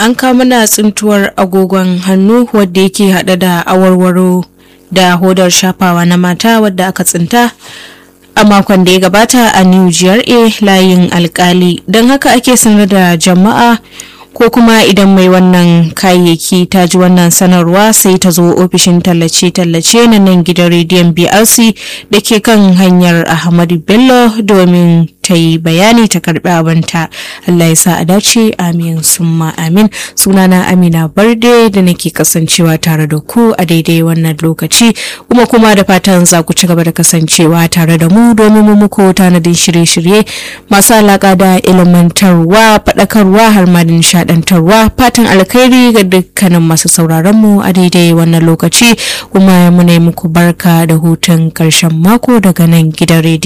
an kama na tsintuwar agogon hannu wadda yake hada da awarwaro da hodar shafawa na mata wadda aka tsinta a makon da ya gabata a new GRA layin alkali don haka ake sanar da jama'a ko kuma idan mai wannan kayayyaki ta ji wannan sanarwa sai ta zo ofishin tallace-tallace na nan gidan rediyon brc da ke kan hanyar ahmadu bello domin ta yi bayani ta karbi abinta allah ya sa a dace amin summa amin sunana amina barde da nake kasancewa tare da ku a daidai wannan lokaci kuma kuma da fatan za ku ci gaba da kasancewa tare da mu domin mu muku tanadin shirye-shirye masu alaka da ilimantarwa faɗakarwa har ma da nishaɗantarwa fatan alkhairi ga dukkanin masu sauraron mu a daidai wannan lokaci kuma muna muku barka da hutun ƙarshen mako daga nan gidan rediyo